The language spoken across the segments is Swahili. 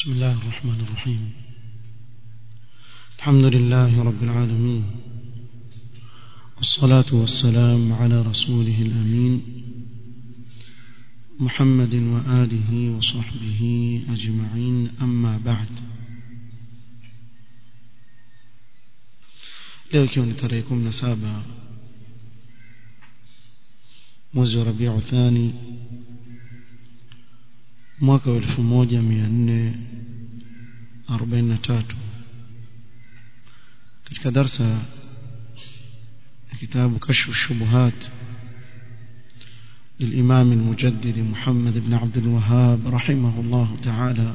بسم الله الرحمن الرحيم الحمد لله رب العالمين والصلاة والسلام على رسوله الأمين محمد وآله وصحبه أجمعين أما بعد leo ikiwa ni tarehe kumi na saba mwezi wa rabiu thani mwaka wa elfu moja mia nne arobaini na tatu katika darsa ya kitabu kashfu shubuhat للإمام المجدد محمد بن عبد الوهاب رحمه الله تعالى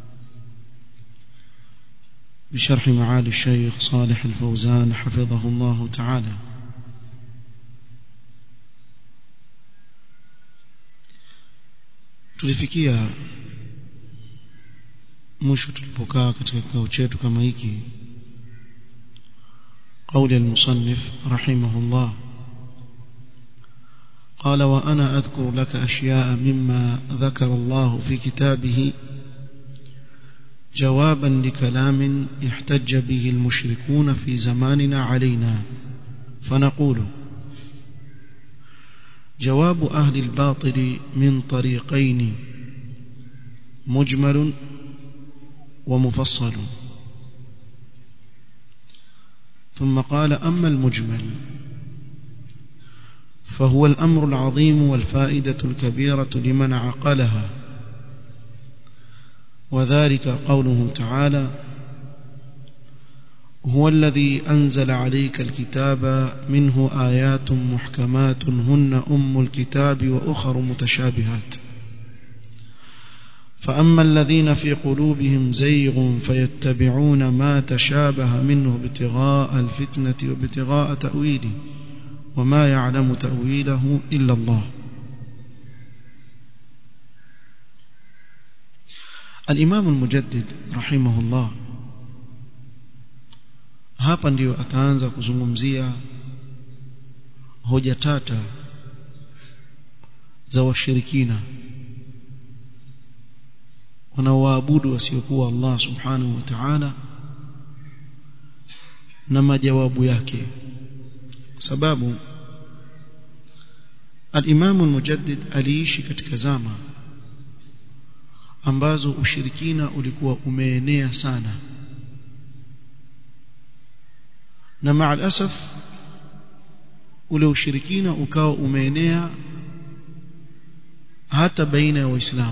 بشرح معالي الشيخ صالح الفوزان حفظه الله تعالى tulifikia mwisho tulipokaa katika kikao chetu kama hiki قول المصنف رحمه الله قال وأنا أذكر لك أشياء مما ذكر الله في كتابه جوابا لكلام احتج به المشركون في زماننا علينا فنقول جواب أهل الباطل من طريقين مجمل ومفصل ثم قال أما المجمل فهو الأمر العظيم والفائدة الكبيرة لمن عقلها وذلك قوله تعالى هو الذي أنزل عليك الكتاب منه آيات محكمات هن أم الكتاب وأخر متشابهات فأما الذين في قلوبهم زيغ فيتبعون ما تشابه منه ابتغاء الفتنة وابتغاء تأويله وما يعلم تأويله إلا الله الإمام المجدد رحمه الله hapa ndio ataanza kuzungumzia hoja tata za washirikina wanaoabudu wasiokuwa Allah subhanahu wa ta'ala na majawabu yake sababu al-Imam al-Mujaddid aliishi katika zama ambazo ushirikina ulikuwa umeenea sana na maalasaf ule ushirikina ukawa umeenea hata baina ya waislamu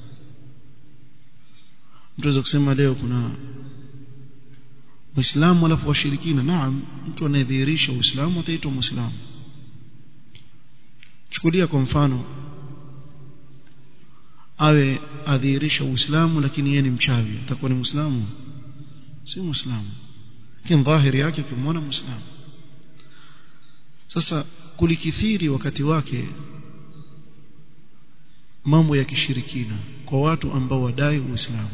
mtu kusema leo kuna waislamu alafu washirikina naam mtu anayedhihirisha uislamu ataitwa muislamu chukulia kwa mfano awe adhihirisha uislamu lakini yeye ni mchawi atakuwa ni muislamu si muislamu lakini dhahiri yake ukimwona muislamu sasa kulikithiri wakati wake mambo ya kishirikina kwa watu ambao wadai uislamu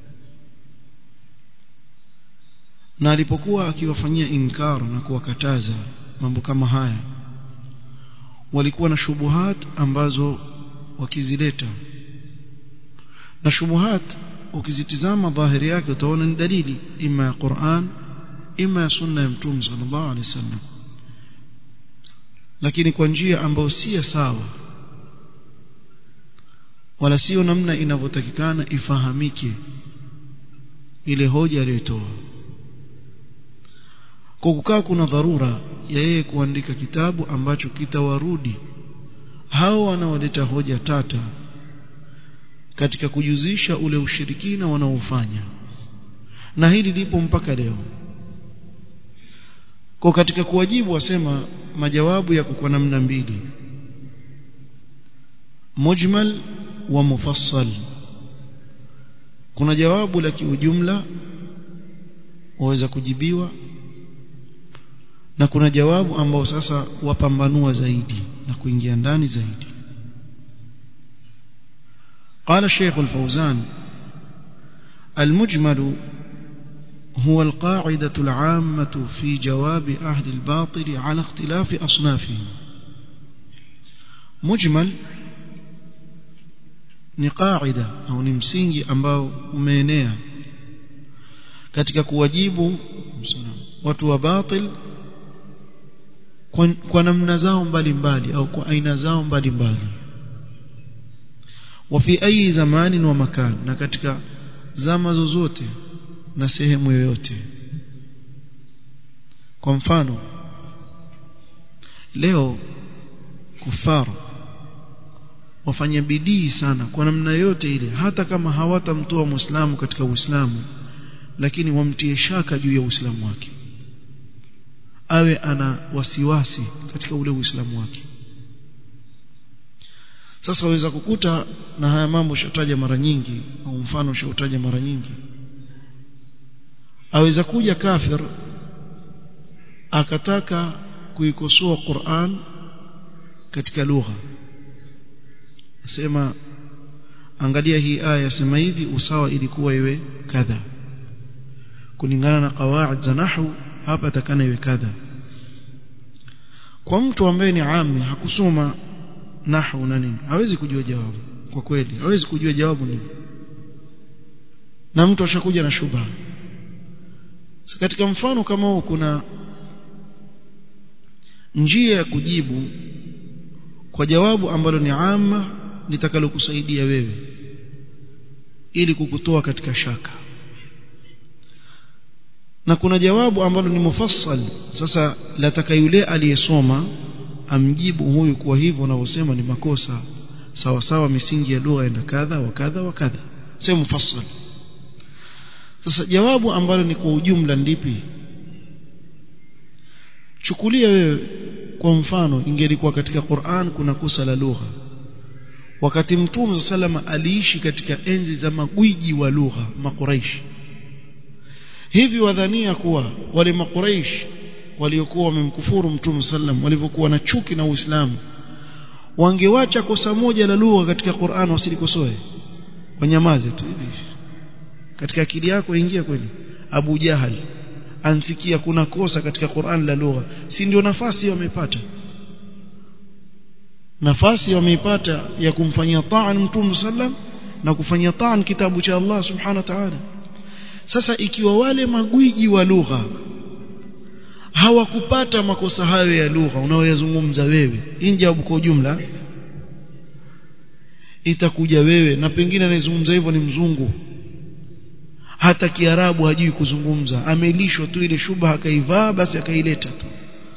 na alipokuwa akiwafanyia inkar na kuwakataza mambo kama haya walikuwa na shubuhat ambazo wakizileta na shubuhat ukizitizama dhahiri yake utaona ni dalili ima ya Qur'an ima ya sunna ya mtume sallallahu alaihi wasallam lakini kwa njia ambayo si sawa wala sio namna inavyotakikana ifahamike ile hoja aliyotoa kwa kukaa kuna dharura ya yeye kuandika kitabu ambacho kitawarudi hao wanaoleta hoja tata katika kujuzisha ule ushirikina wanaofanya na hili lipo mpaka leo kwa katika kuwajibu wasema majawabu yako kwa namna mbili mujmal wa mufassal kuna jawabu la kiujumla waweza kujibiwa na kuna jawabu ambao sasa wapambanua zaidi na kuingia ndani zaidi قال الشيخ الفوزان المجمل هو القاعدة العامة في جواب أهل الباطل على اختلاف أصنافهم مجمل ni qaida au ni msingi ambao umeenea katika kuwajibu watu wa batil kwa, kwa namna zao mbalimbali au kwa aina zao mbalimbali wa fi ayi zamanin wa makan na katika zama zozote na sehemu yoyote kwa mfano leo kufaru wafanya bidii sana kwa namna yote ile hata kama hawatamtoa muislamu katika uislamu lakini wamtie shaka juu ya uislamu wake awe ana wasiwasi katika ule uislamu wake sasa waweza kukuta na haya mambo shataja mara nyingi au mfano shautaja mara nyingi aweza kuja kafir akataka kuikosoa Qur'an katika lugha sema angalia hii aya sema hivi usawa ilikuwa iwe kadha kulingana na qawaid za nahwu hapa takana iwe kadha kwa mtu ambaye ni ami hakusoma nahwu na nini hawezi kujua jawabu kwa kweli hawezi kujua jawabu nini na mtu ashakuja na shubha so katika mfano kama huu kuna njia ya kujibu kwa jawabu ambalo ni ama litakalokusaidia wewe ili kukutoa katika shaka na kuna jawabu ambalo ni mufassal sasa lataka yule aliyesoma amjibu huyu kwa hivyo unavyosema ni makosa sawa sawa misingi ya lugha enda kadha wa kadha wa kadha sio mufassal sasa jawabu ambalo ni kwa ujumla ndipi chukulia wewe kwa mfano ingelikuwa katika Qur'an kuna kosa la lugha wakati mtume salama aliishi katika enzi za magwiji wa lugha makuraishi hivi wadhania kuwa wale makuraish waliokuwa wamemkufuru mtume sallam walivyokuwa na chuki na Uislamu wangewacha kosa moja la lugha katika Qur'an wasilikosoe wanyamaze tu hivi katika akili yako ingia kweli Abu Jahal ansikia kuna kosa katika Qur'an la lugha si ndio nafasi wamepata nafasi wameipata ya kumfanyia taan mtume sallam na kufanyia taan kitabu cha Allah subhanahu wa ta'ala sasa ikiwa wale magwiji wa lugha hawakupata makosa hayo ya lugha unaoyazungumza wewe hii jawabu kwa ujumla itakuja wewe na pengine anayezungumza hivyo ni mzungu hata kiarabu hajui kuzungumza amelishwa tu ile shubha akaivaa basi akaileta tu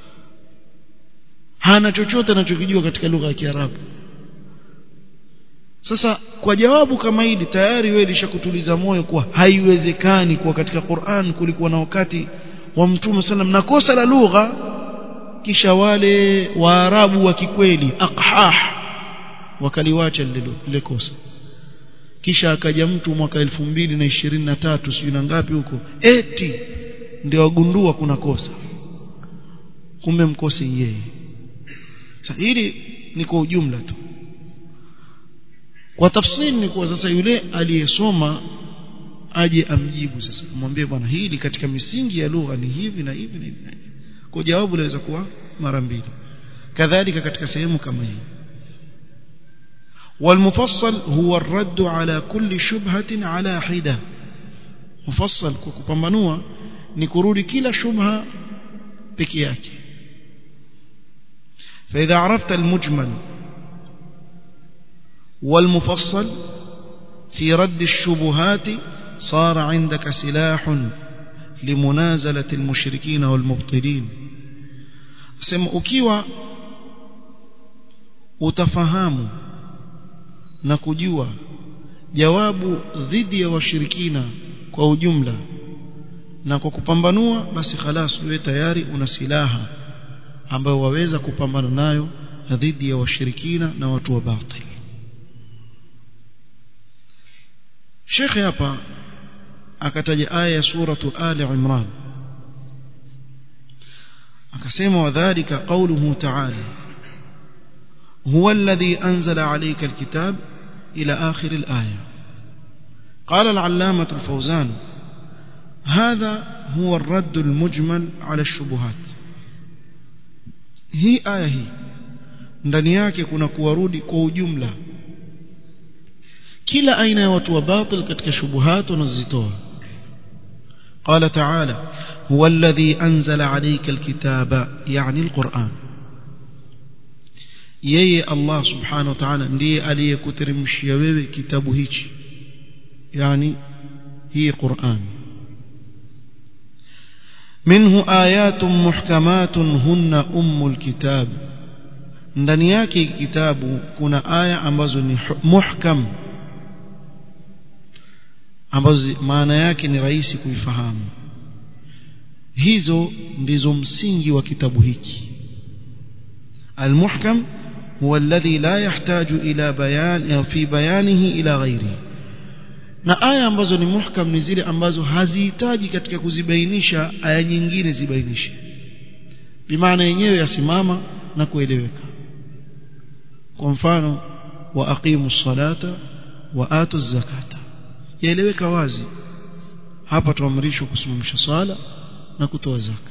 hana chochote anachokijua katika lugha ya kiarabu sasa kwa jawabu kama hili tayari wewe lishakutuliza moyo kuwa haiwezekani kuwa katika Qur'an kulikuwa na wakati wa mtume sallam na kosa la lugha kisha wale waarabu wa kikweli aqhah wakaliwacha lile kosa kisha akaja mtu mwaka elfu mbili na ishirini na tatu sijui na ngapi huko eti ndio wagundua kuna kosa kumbe mkosi yeye sasa hili ni kwa ujumla tu kwa tafsiri ni kuwa sasa yule aliyesoma aje amjibu sasa mwambie bwana hili katika misingi ya lugha ni hivi na hivi na hivi kwa jawabu laweza kuwa mara mbili kadhalika katika sehemu kama hii والمفصل هو الرد على كل شبهة على حدة مفصل كupambanua ni kurudi kila shubha peke yake فإذا عرفت المجمل والمفصل في رد الشبهات صار عندك سلاح لمنازلة المشركين والمبطلين sema ukiwa utafahamu na kujua jawabu dhidi ya washirikina kwa ujumla na kwa kupambanua basi khalas wewe tayari una silaha ambayo waweza kupambana nayo dhidi ya washirikina na watu wa batil Sheikh hapa akataja aya ya suratu Ali Imran akasema wadhālika qawluhu ta'ala هو الذي أنزل عليك الكتاب إلى آخر الآية قال العلامة الفوزان هذا هو الرد المجمل على الشبهات هي آية هي ndani yake kuna kuwarudi kwa ujumla kila aina ya watu wa batil katika shubuhat wanazitoa قال تعالى هو الذي أنزل عليك الكتاب يعني القرآن yeye Allah subhanahu wa ta'ala ndiye aliyekuteremshia wewe kitabu hichi yani hii Qur'an minhu ayatun muhkamatun hunna ummul kitab ndani yake kitabu kuna aya ambazo ni muhkam ambazo maana yake ni rahisi kuifahamu hizo ndizo msingi wa kitabu hiki المحكم هو الذي لا يحتاج إلى بيان في بيانه إلى غيره na aya ambazo ni muhkam ni zile ambazo hazihitaji katika kuzibainisha aya nyingine zibainishe bimaana yenyewe yasimama na kueleweka kwa mfano wa aqimu salata wa atu zakata yaeleweka wazi hapa tuamrishwa kusimamisha swala na kutoa zaka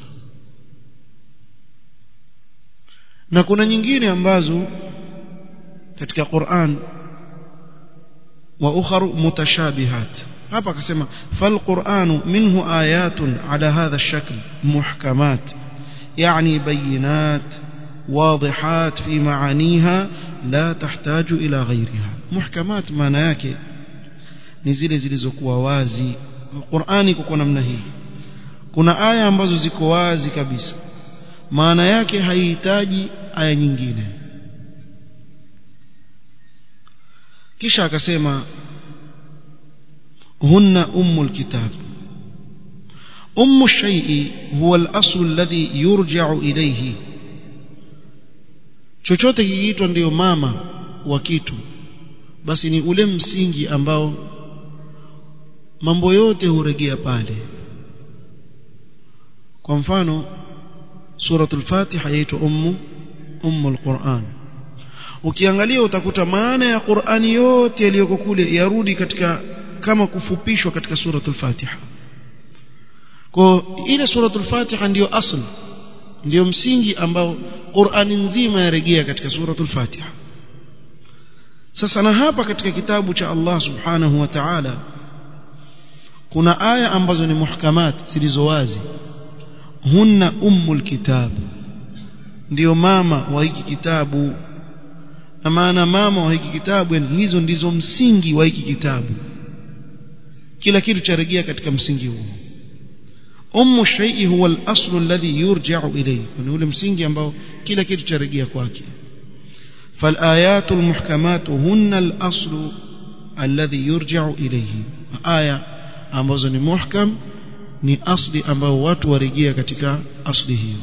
na kuna nyingine ambazo katika Qur'an wa ukharu mutashabihat hapa akasema fal qur'anu minhu ayatun ala hadha ash-shakl muhkamat yani bayinat واضحات في معانيها لا تحتاج إلى غيرها محكمات maana yake ni zile zilizokuwa wazi Qur'ani kuko namna hii kuna aya ambazo ziko wazi kabisa maana yake haihitaji aya nyingine kisha akasema hunna ummul kitab ummu shay'i huwa al-asl alladhi yurja'u ilayhi chochote kikiitwa ndiyo mama wa kitu basi ni ule msingi ambao mambo yote huregea pale kwa mfano suratul fatiha yaitwa ummu ummul quran ukiangalia utakuta maana ya qurani yote yaliyoko kule yarudi katika kama kufupishwa katika suratul fatiha kwa ile suratul fatiha ndiyo asl ndiyo msingi ambao qurani nzima yarejea katika suratul fatiha sasa na hapa katika kitabu cha Allah subhanahu wa ta'ala kuna aya ambazo ni muhkamat zilizo wazi hunna ummul kitab ndio mama wa hiki kitabu na maana mama wa hiki kitabu yani hizo ndizo msingi wa hiki kitabu kila kitu charejea katika msingi huo ummu shay'i huwa al-asl alladhi yurja'u ilayhi ni ule msingi ambao kila kitu charejea kwake فالآيات المحكمات هن الأصل الذي يرجع إليه آية ambazo ni muhkam ni asli ambao watu warejea katika asli hiyo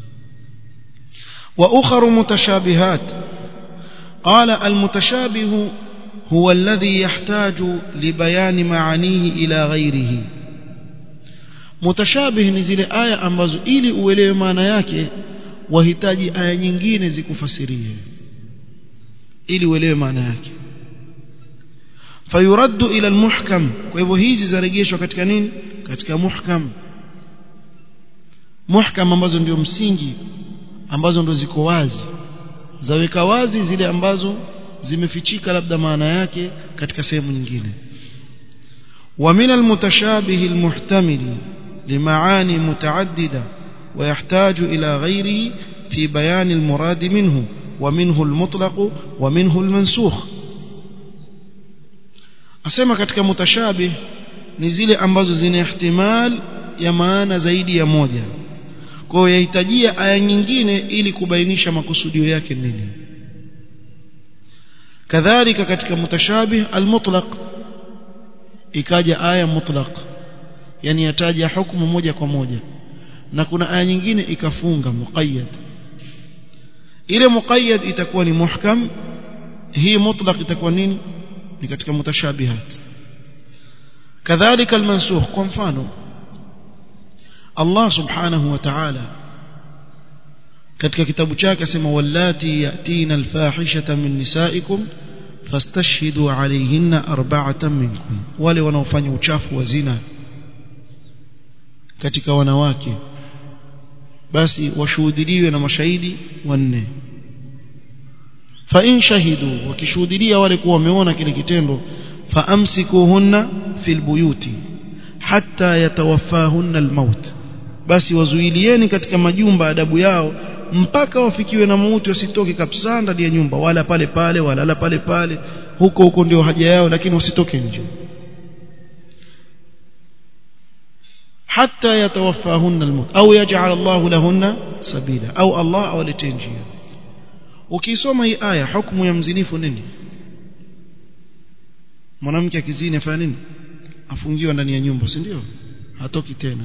wa ukharu mutashabihat qala almutashabihu huwa alladhi yahtaju libayani maanihi ila ghairihi mutashabih ni zile aya ambazo ili uelewe maana yake wahitaji aya nyingine zikufasirie ili uelewe maana yake fayuraddu ila almuhkam kwa hivyo hizi zarejeshwa katika nini katika muhkam muhkam ambazo ndio msingi ambazo ndo ziko wazi zaweka wazi zile ambazo zimefichika labda maana yake katika sehemu nyingine ومن المتشابه المحتمل لمعاني متعددة ويحتاج إلى غيره في بيان المراد منه ومنه المطلق ومنه المنسوخ asema katika mutashabih ni zile ambazo zina ihtimal ya maana zaidi ya moja kwa hiyo yahitajia aya nyingine ili kubainisha makusudio yake nini kadhalika katika mutashabih almutlaq ikaja aya mutlaq yani yataja hukumu moja kwa moja na kuna aya nyingine ikafunga muqayyad ile muqayyad itakuwa ni muhkam hii mutlaq itakuwa nini ni katika mutashabihat kadhalika almansukh kwa mfano Allah subhanahu wa ta'ala katika kitabu chake asema wallati yatina alfahishata min nisaikum fastashhidu alayhinna arba'atan minkum wale wanaofanya uchafu wa zina katika wanawake basi washuhudiliwe na mashahidi wanne fa in shahidu wakishuhudia wale kuwa wameona kile kitendo faamsikuhunna fil buyuti hatta yatawaffahunna almaut basi wazuilieni katika majumba adabu yao mpaka wafikiwe na mauti wasitoke kabisa ndani ya nyumba wala pale pale wala pale pale huko huko ndio haja yao lakini wasitoke nje حتى يتوفاهن الموت أو يجعل الله لهن سبيلا أو الله أو لتنجيا ukisoma hii aya hukumu ya mzinifu nini mwanamke akizini afanya nini afungiwa ndani ya nyumba si ndio hatoki tena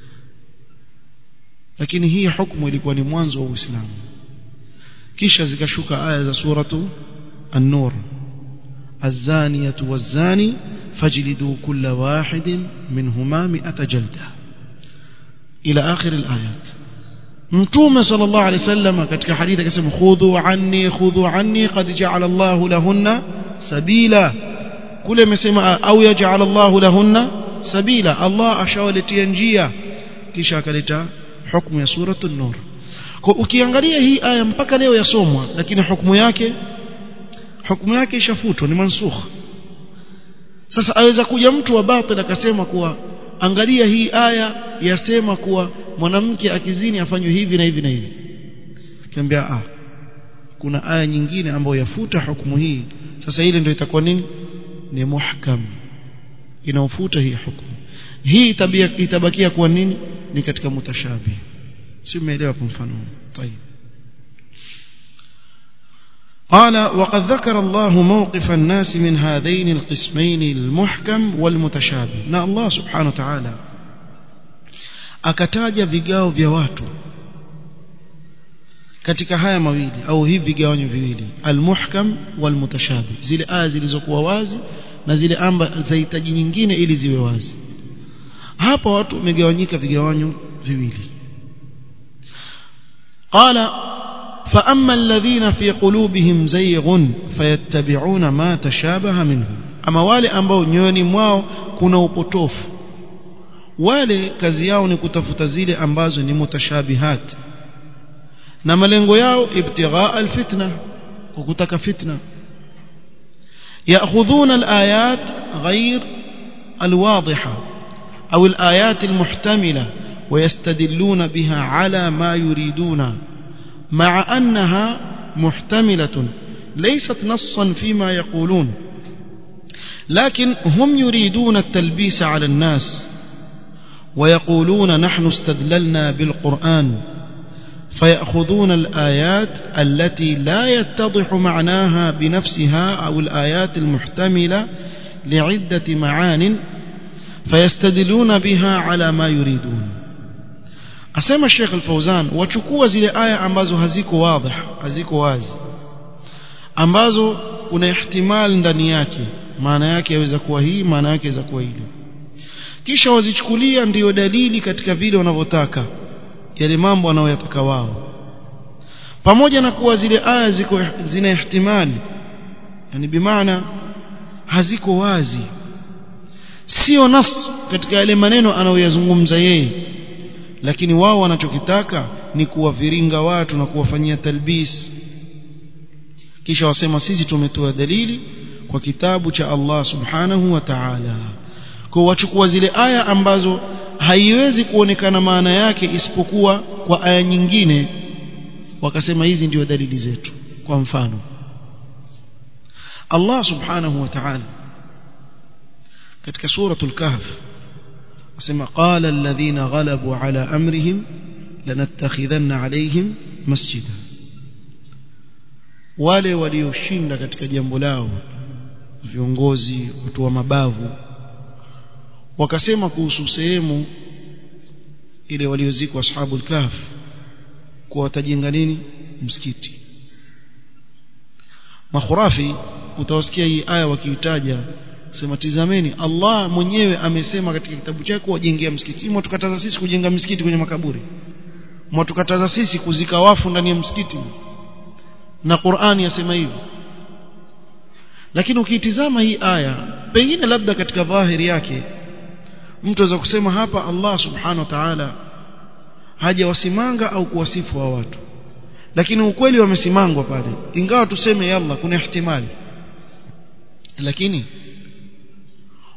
lakini hii hukumu ilikuwa ni mwanzo wa Uislamu kisha zikashuka aya za suratu an-nur الزانية والزاني فاجلدوا كل واحد منهما مئة جلدة إلى آخر الآيات متوم صلى الله عليه وسلم katika hadithi akasema khudhu anni khudhu anni qad ja'ala Allahu lahunna sabila kule amesema au yaj'al Allahu lahunna sabila Allah ashawaletea njia kisha akaleta hukumu ya suratul nur kwa ukiangalia hii aya mpaka leo yasomwa lakini hukumu yake hukumu yake ishafutwa ni mansukh sasa aweza kuja mtu wa batil akasema kuwa angalia hii aya yasema kuwa mwanamke akizini afanywe hivi na hivi na hivi kiambia ah kuna aya nyingine ambayo yafuta hukumu hii sasa ile ndio itakuwa nini ni muhkam inaofuta hii hukumu hii tabia itabakia kuwa nini ni katika mutashabi si umeelewa kwa mfano طيب قال وقد ذكر الله موقف الناس من هذين القسمين المحكم والمتشابه na Allah subhanahu wa ta'ala akataja vigao vya watu katika haya mawili au hivi vigawanyo viwili almuhkam walmutashabih zile aya zilizokuwa wazi na zile amba zahitaji nyingine ili ziwe wazi hapa watu wamegawanyika vigawanyo viwili qala فأما الذين في قلوبهم زيغ فيتبعون ما تشابه منه أما wale ambao nyoyoni mwao kuna upotofu wale kazi yao ni kutafuta zile ambazo ni mutashabihat na malengo yao ibtighaa alfitna kwa kutaka fitna ياخذون الايات غير الواضحه او الايات المحتمله ويستدلون بها على ما يريدون مع أنها محتملة ليست نصا فيما يقولون لكن هم يريدون التلبيس على الناس ويقولون نحن استدللنا بالقرآن فيأخذون الآيات التي لا يتضح معناها بنفسها أو الآيات المحتملة لعدة معان فيستدلون بها على ما يريدون asema Sheikh Al-Fauzan wachukua zile aya ambazo haziko wazi haziko wazi ambazo kuna ihtimal ndani yake maana yake yaweza kuwa hii maana yake yaweza kuwa ile kisha wazichukulia ndiyo dalili katika vile wanavyotaka yale mambo wanayoyataka wao pamoja na kuwa zile aya ziko zina ihtimali yani bimaana haziko wazi sio nas katika yale maneno anayoyazungumza yeye lakini wao wanachokitaka ni kuwaviringa watu na kuwafanyia talbis kisha wasema sisi tumetoa dalili kwa kitabu cha Allah subhanahu wa ta'ala kwa wachukua zile aya ambazo haiwezi kuonekana maana yake isipokuwa kwa aya nyingine wakasema hizi ndio dalili zetu kwa mfano Allah subhanahu wa ta'ala katika suratul kahf asema qala alladhina ghalabu ala amrihim lanattakhidhanna alaihim masjida wale walioshinda katika jambo lao viongozi watu wa mabavu wakasema kuhusu sehemu ile waliozikwa ashabul kahf kwa watajenga nini msikiti makhurafi utawasikia hii aya wakiitaja sema tizameni Allah mwenyewe amesema katika kitabu chake wajengea msikiti mwatukataza sisi kujenga msikiti kwenye makaburi mwatukataza sisi kuzika wafu ndani ya msikiti na Qur'ani yasema hivi lakini ukiitizama hii aya pengine labda katika dhahiri yake mtu aweza kusema hapa Allah subhanahu wa ta'ala hajawasimanga au kuwasifu wa watu lakini ukweli wamesimangwa pale ingawa tuseme yalla kuna ihtimali lakini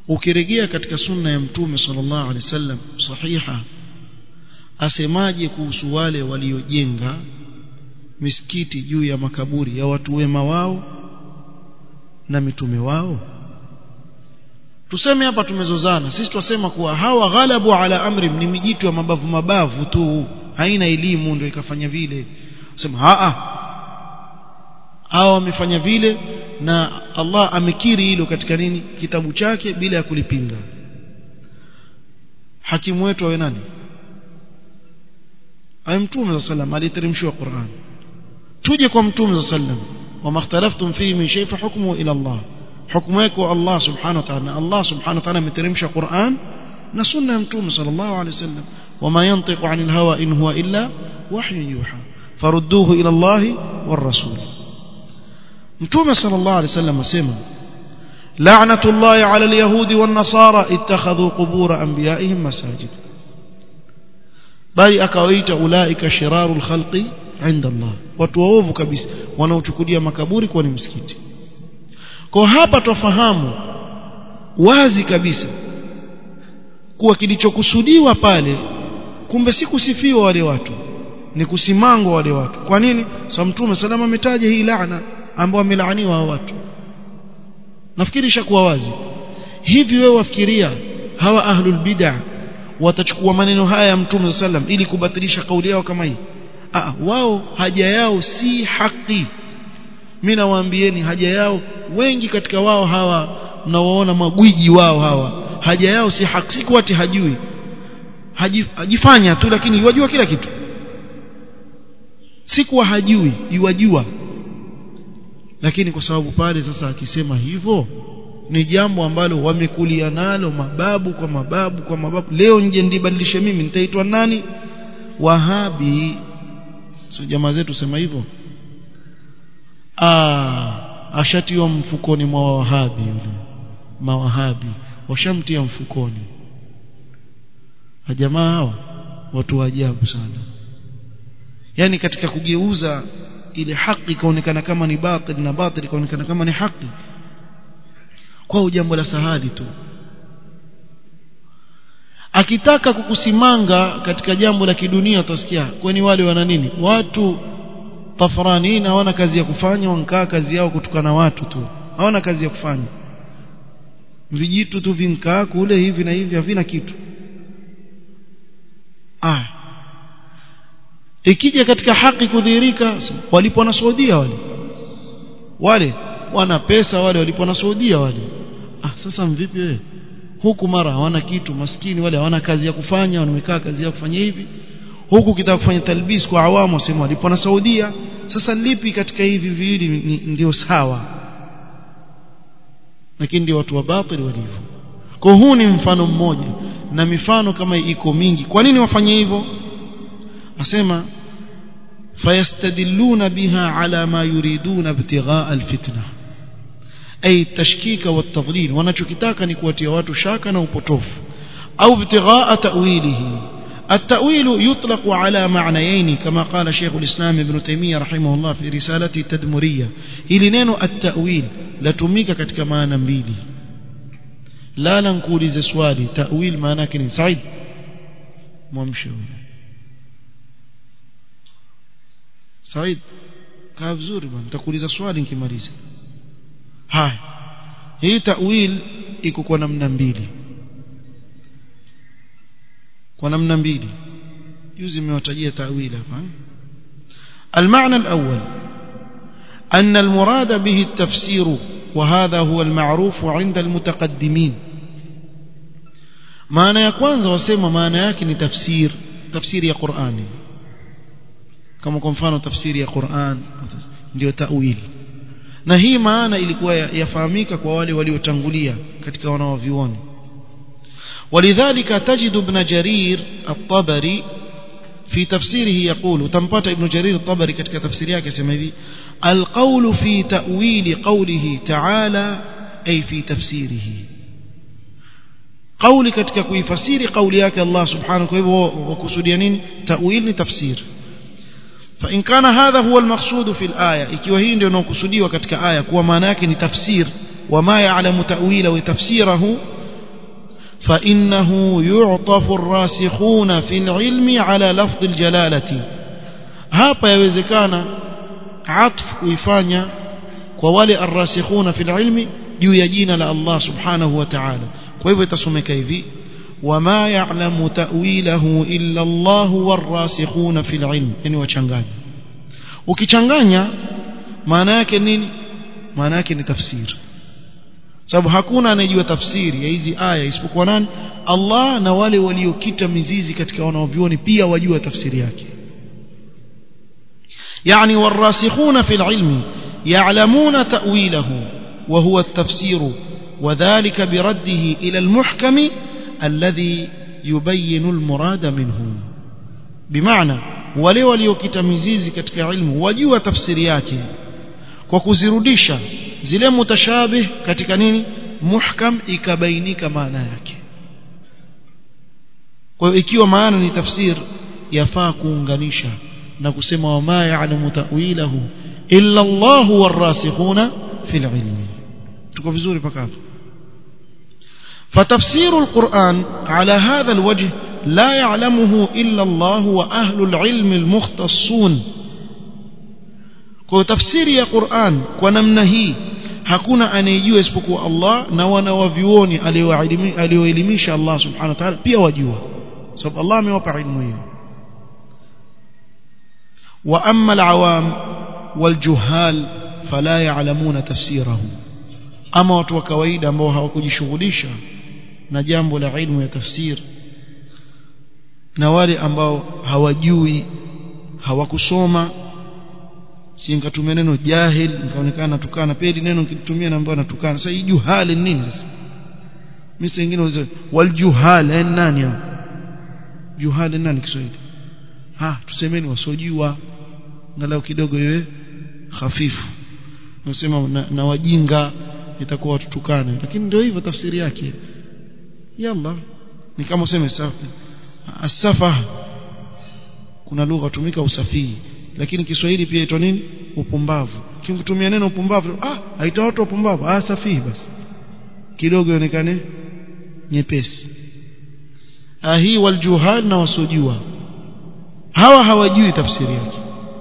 ukirejea katika sunna ya mtume sallallahu alaihi wasallam sahiha asemaje kuhusu wale waliojenga misikiti juu ya makaburi ya watu wema wao na mitume wao tuseme hapa tumezozana sisi twasema kuwa hawa ghalabu ala amri ni mijitu ya mabavu mabavu tu haina elimu ndio ikafanya vile sema a hawa wamefanya vile na Allah amekiri hilo katika nini kitabu chake bila ya kulipinga hakimu wetu awe nani ay mtume sallam aliteremshiwa Qur'an tuje kwa mtume sallam wama ikhtalaftum fihi min shay fa hukmuhu ila Allah hukumu yake Allah subhanahu wa ta'ala Allah subhanahu wa ta'ala ameteremsha Qur'an na sunna ya mtume sallallahu alayhi wasallam wama yantiqu 'anil hawa in huwa illa wahyu yuha farudduhu ila Allah war rasul mtume sallallahu alayhi wasallam asema la'natullahi 'ala al-yahudi wan nasara ittakhadhu qubur anbiya'ihim masajid bali akawaita ulaika shirarul khalqi 'inda Allah watu waovu kabisa wanaochukulia makaburi kuwa ni msikiti kwa hapa twafahamu wazi kabisa kuwa kilichokusudiwa pale kumbe si kusifiwa wale watu ni kusimangwa wale watu kwa nini sababu mtume salama ametaja hii laana ambao wamelaaniwa hao watu nafikiri ishakuwa wazi hivi wewe wafikiria hawa ahlul bid'ah watachukua maneno haya ya mtume sallam ili kubatilisha kauli yao kama hii ah wao haja yao si haki mimi nawaambieni haja yao wengi katika wao hawa mnawaona magwiji wao hawa haja yao si haki si ati hajui hajifanya tu lakini yajua kila kitu si kuwa hajui yuwajua lakini kwa sababu pale sasa akisema hivyo ni jambo ambalo wamekulia nalo mababu kwa mababu kwa mababu leo nje ndibadilishe mimi nitaitwa nani wahabi sio jamaa zetu sema hivyo ah ashatiwa mfukoni mwa wahabi yule mawahabi washamtia mfukoni jamaa hawa watu wa ajabu sana yani katika kugeuza ile haki ikaonekana kama ni batil na batil ikaonekana kama ni haki kwa jambo la sahali tu akitaka kukusimanga katika jambo la kidunia utasikia kwani wale wana nini watu tafranina hawana kazi ya kufanya wankaa kazi yao kutukana watu tu hawana kazi ya kufanya vijitu tu vinkaa kule hivi na hivi havina kitu ah ikija katika haki kudhihirika walipo na Saudia wale wale wana pesa wale walipo na Saudia wale ah sasa mvipi wewe huku mara hawana kitu maskini wale hawana kazi ya kufanya wamekaa kazi ya kufanya hivi huku kitaka kufanya talbis kwa awamu wasema walipo na Saudia sasa lipi katika hivi viwili ndio sawa lakini ndio watu wa batili walivyo kwa huu ni mfano mmoja na mifano kama iko mingi kwa nini wafanye hivyo asema fayastadilluna biha ala ma yuriduna ibtighaa alfitna ay tashkika wa tadlil wanachokitaka ni kuwatia watu shaka na upotofu au ibtighaa ta'wilihi التأويل يطلق على معنيين كما قال شيخ الإسلام ابن تيمية رحمه الله في رسالته التدمرية إلي نينو التأويل لتميك كتك مانا mbili لا ننقول سوالي تأويل مانا كني سعيد mwamshe Said kaa vizuri bwana nitakuuliza swali nikimaliza haya hii tawil iko kwa namna mbili kwa namna mbili juzi nimewatajia tawil hapa المعنى الأول أن المراد به التفسير وهذا هو المعروف عند المتقدمين maana ya kwanza wasema maana yake ni tafsir tafsiri ya Qur'ani kama kwa mfano tafsiri ya Qur'an ndio ta'wil na hii maana ilikuwa yafahamika kwa wale waliotangulia katika wanaovioni ولذلك تجد ابن جرير الطبري في تفسيره يقول تنبط ابن جرير الطبري ketika tafsiri yake sema hivi القول في تأويل قوله تعالى أي في تفسيره قولي katika kuifasiri kauli yake Allah subhanahu kwa hivyo wakusudia nini ta'wil ni tafsir فإن كان هذا هو المقصود في الآية ikiwa hii ndio inakusudiwa katika aya kuwa maana yake ni tafsir wama ya'lamu ta'wila wa tafsirahu فإنه يعطف الراسخون في العلم على لفظ الجلالة hapa yawezekana atf kuifanya kwa wale arrasikhuna fil ilmi juu ya jina la Allah subhanahu wa ta'ala kwa hivyo itasomeka hivi wama ya'lamu ta'wilahu illa Allah warrasikhuna fil ilm yani wachanganya ukichanganya maana yake nini maana yake ni tafsiri sababu hakuna anayejua tafsiri ya hizi aya isipokuwa nani Allah na wale waliokita mizizi katika wanaovioni pia wajua tafsiri yake يعني والراسخون في العلم يعلمون تأويله وهو التفسير وذلك برده إلى المحكم الذي يبين المراد منه بمعنى wale waliokita mizizi katika ilmu wajua tafsiri yake kwa kuzirudisha zile mutashabih katika nini muhkam ikabainika maana yake kwa hiyo ikiwa maana ni tafsir yafaa kuunganisha na kusema wama ya'lamu ta'wilahu illa Allah warasikhuna fil ilmi tuko vizuri paka hapo فتفسير القرآن على هذا الوجه لا يعلمه إلا الله وأهل العلم المختصون kwa tafsiri ya Qur'an kwa namna hii hakuna anayejua isipokuwa Allah na wana wavyuoni alioelimisha Allah subhanahu wa ta'ala pia wajua sababu Allah amewapa ilmu hiyo wa amma al-awam wal-juhal fala ya'lamuna tafsirahu ama watu wa kawaida ambao hawakujishughulisha na jambo la ilmu ya tafsir na wale ambao hawajui hawakusoma si nikatumia neno jahil nikaonekana natukana pia neno nikitumia na ambao natukana sasa hii juhali nini sasa mimi sengine wazee wal juhal eh nani hao juhali nani Kiswahili ha tusemeni wasojua angalau kidogo iwe hafifu nasema na, na wajinga itakuwa watutukane lakini ndio hivyo tafsiri yake yalla ni kama useme safi asafa kuna lugha tumika usafihi lakini Kiswahili pia itwa nini upumbavu kimkutumia neno upumbavu ah haita watu upumbavu ah safihi basi kidogo ionekane nyepesi ah hii waljuhal na wasojua hawa hawajui tafsiri yake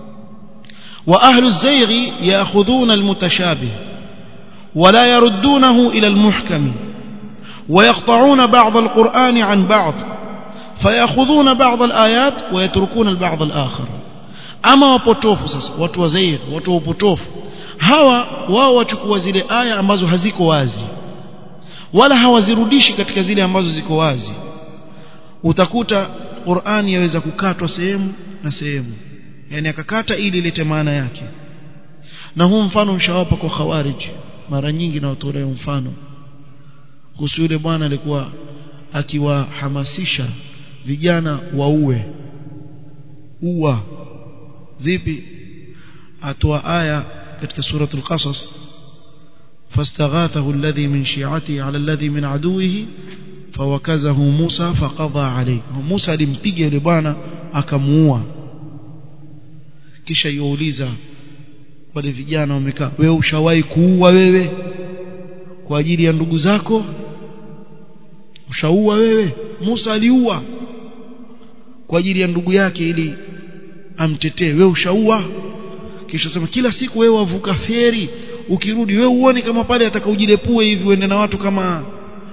wa ahlu zayghi yaakhudhuna almutashabih ولا يردونه إلى المحكم ويقطعون بعض القرآن عن بعض فيأخذون بعض الآيات ويتركون البعض الآخر ama wapotofu sasa watu wazair watu wapotofu hawa wao wachukua zile aya ambazo haziko wazi wala hawazirudishi katika zile ambazo ziko wazi utakuta Qur'ani yaweza kukatwa sehemu na sehemu yani akakata ili ilete maana yake na huu mfano mshawapa kwa khawarij mara nyingi na watolea mfano kuhusu yule bwana alikuwa akiwahamasisha vijana waue uwa vipi atoa aya katika suratul qasas فاستغاثه الذي من شيعته على الذي من عدوه فوكزه موسى فقضى عليه موسى alimpiga yule bwana akamuua kisha yuuliza wale vijana wamekaa wewe ushawahi kuua wewe kwa ajili ya ndugu zako ushaua wewe Musa aliua kwa ajili ya ndugu yake ili amtetee wewe ushaua kisha sema kila siku wewe wavuka feri ukirudi wewe uone kama pale atakaojilepue hivi uende na watu kama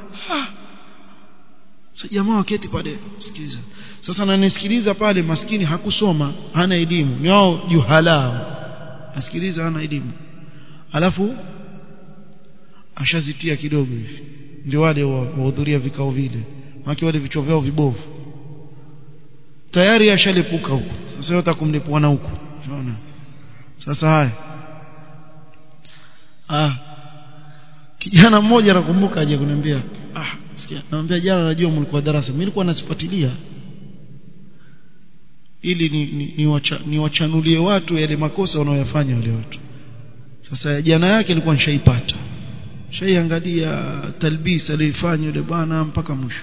sasa jamaa waketi pale sikiza sasa nanisikiliza pale maskini hakusoma hana elimu ni wao juhala asikiliza hana elimu alafu ashazitia kidogo hivi ndio wale wahudhuria vikao vile maki wale vichwa vyao vibovu tayari ashalipuka huko sasa yote kumlipua na huko unaona sasa haya ah kijana mmoja nakumbuka aje kuniambia ah sikia naambia jana najua mlikuwa darasa mimi nilikuwa nasifuatilia ili ni, ni, ni, wacha, ni wachanulie watu yale makosa wanaoyafanya wale watu sasa jana yake ilikuwa nishaipata shaiangalia talbis aliyofanya yule bwana mpaka mwisho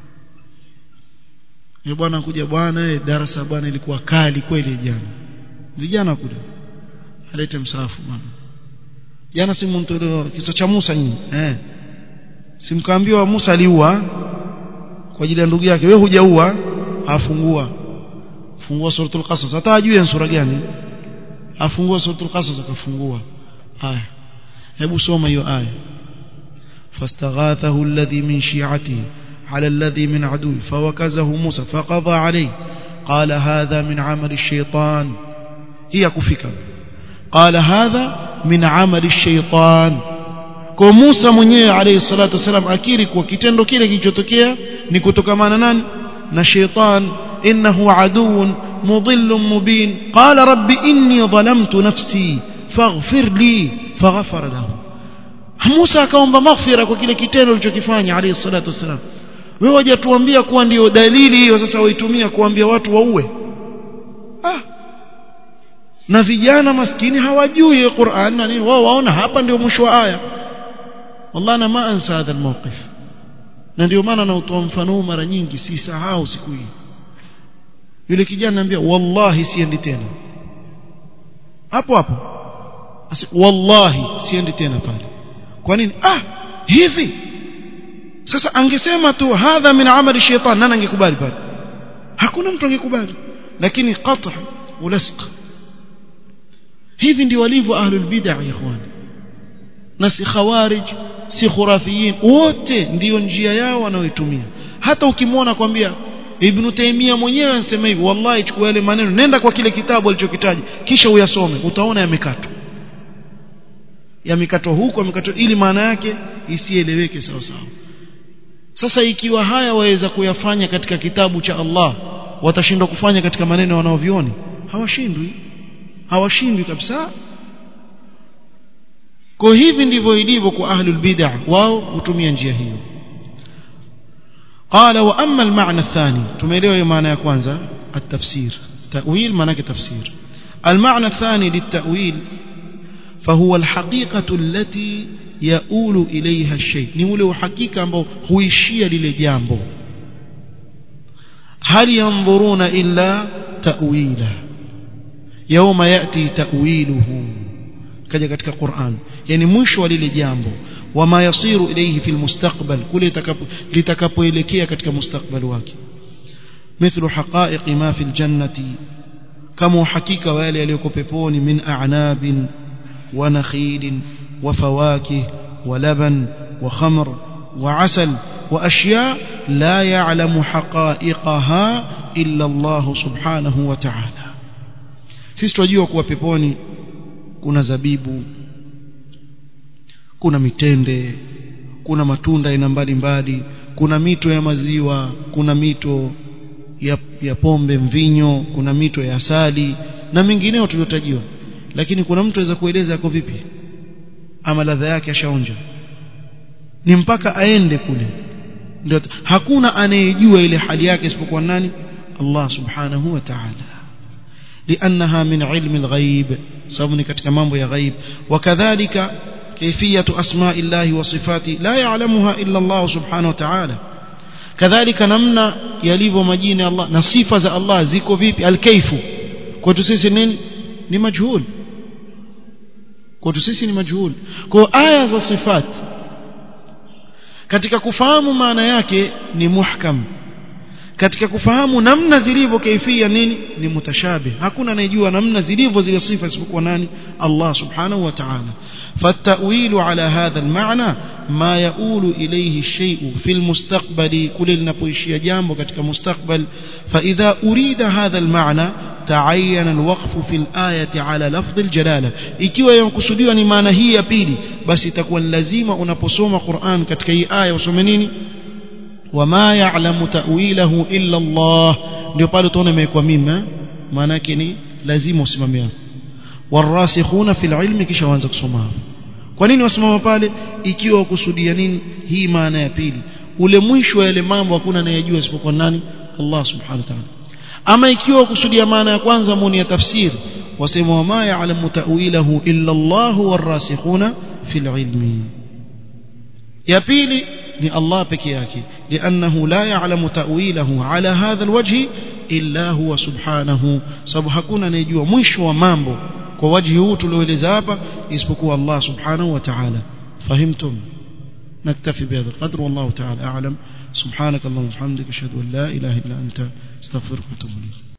yule bwana kuja bwana darasa bwana ilikuwa kali kweli jana vijana kule alete msafu bwana jana simu mtoleo kisa cha Musa nyinyi eh simkaambiwa Musa aliua kwa ajili ya ndugu yake wewe hujaua afungua fungua suratul qasas hata ajue sura gani afungua suratul qasas akafungua haya hebu soma hiyo aya فاستغاثه الذي من شيعته على الذي من عدوه فوكزه موسى فقضى عليه قال هذا من عمل الشيطان هي كفك قال هذا من عمل الشيطان kwa Musa mwenyewe alayhi salatu wasalam akiri kwa kitendo kile kilichotokea ni kutokamana nani na sheitan innahu aduun mudhillun mubin qala rabbi inni dhalamtu nafsi faghfir li faghfara lahu Musa akaomba maghfira kwa kile kitendo alichokifanya alayhi salatu wasalam wewe hujatuambia kuwa ndio dalili hiyo sasa waitumia kuambia watu waue ah na vijana maskini hawajui Qur'an na nini wao waona hapa ndio mwisho wa aya والله انا ما انسى هذا الموقف na ndio maana nautoa mfano mara nyingi sisahau siku hii yule kijana anambia wallahi siendi tena hapo hapo wallahi siendi tena pale kwa nini ah hivi sasa angesema tu hadha min amali shaitan nani angekubali pale hakuna mtu angekubali lakini qat' ulasq hivi ndio walivyo ahlul bid'ah ikhwani na si khawarij si khurafiyin wote ndiyo njia yao wanaoitumia hata ukimwona kwambia Ibn Taymiyyah mwenyewe anasema hivi wallahi chukua yale maneno nenda kwa kile kitabu alichokitaja kisha uyasome utaona yamekatwa yamekatwa huko yamekatwa ili maana yake isieleweke sawa sawa sasa ikiwa haya waweza kuyafanya katika kitabu cha Allah watashindwa kufanya katika maneno wanaovioni hawashindwi hawashindwi kabisa kwa hivi ndivyo ilivyo kwa ahlul bid'ah wao hutumia njia hiyo qala wa amma al-ma'na ath-thani tumeelewa hiyo maana ya kwanza at-tafsir ta'wil maana yake tafsir al-ma'na ath-thani lit-ta'wil فهو الحقيقة التي يؤول إليها الشيء ni ule uhakika ambao huishia lile jambo hal yanzuruna illa ta'wila yawma yati ta'wiluhu kaja katika Qur'an yani mwisho wa lile jambo wama yasiru ilayhi fil mustaqbal kule litakapoelekea katika mustakbal wake mithlu haqa'iq ma fil jannati kama hakika wale yaliyoko peponi min a'nabin wa nakhilin wa fawakih wa laban wa khamr wa asal wa ashya la ya'lamu haqa'iqaha illa Allah subhanahu wa ta'ala sisi tunajua kuwa peponi kuna zabibu kuna mitende kuna matunda aina mbalimbali kuna mito ya maziwa kuna mito ya, ya pombe mvinyo kuna mito ya asali na mengineo tuliotajiwa lakini kuna mtu aweza kueleza yako vipi ama ladha yake ashaonja ni mpaka aende kule ndio hakuna anayejua ile hali yake isipokuwa nani Allah subhanahu wa ta'ala لأنها من علم الغيب سبني katika mambo ya ghaib وكذلك كيفية أسماء الله وصفاته لا يعلمها إلا الله سبحانه وتعالى كذلك نمنا يليvo majina Allah na sifa za Allah ziko vipi alkaifu kwetu sisi nini ni majhul kwetu sisi ni majhul kwa aya za sifat katika kufahamu maana yake ni muhkam katika kufahamu namna zilivyo kaifia nini ni mutashabih hakuna anayejua namna zilivyo zile sifa isipokuwa nani Allah subhanahu wa ta'ala fatawilu ala hadha almaana ma yaulu ilayhi shay'u fi almustaqbali kule linapoishia jambo katika mustakbal fa idha urida hadha almaana تعين الوقف في الآية على لفظ الجلالة ikiwa yakusudiwa ni maana hii ya pili basi itakuwa lazima unaposoma Qur'an katika hii aya usome nini wama ya'lamu ta'wilahu illa Allah ndio pale utaona imekuwa mima maana yake ni lazima usimamie warasikhuna fil ilmi kisha waanza kusoma kwa nini wasimama pale ikiwa kusudia nini hii maana ya pili ule mwisho wa yale mambo hakuna anayejua isipokuwa nani Allah subhanahu wa ta'ala ama ikiwa kusudia maana ya kwanza muni ya tafsiri wasema wama ya'lamu ta'wilahu illa Allah warasikhuna fil ilmi ya pili ni Allah peke yake لانه لا يعلم تاويله على هذا الوجه الا هو سبحانه sababu hakuna anayejua mwisho wa mambo kwa wajhi huu tulioeleza hapa isipokuwa Allah subhanahu wa ta'ala fahimtum نكتفي بهذا القدر والله تعالى أعلم سبحانك اللهم وبحمدك أشهد أن لا إله إلا أنت استغفرك واتوب إليك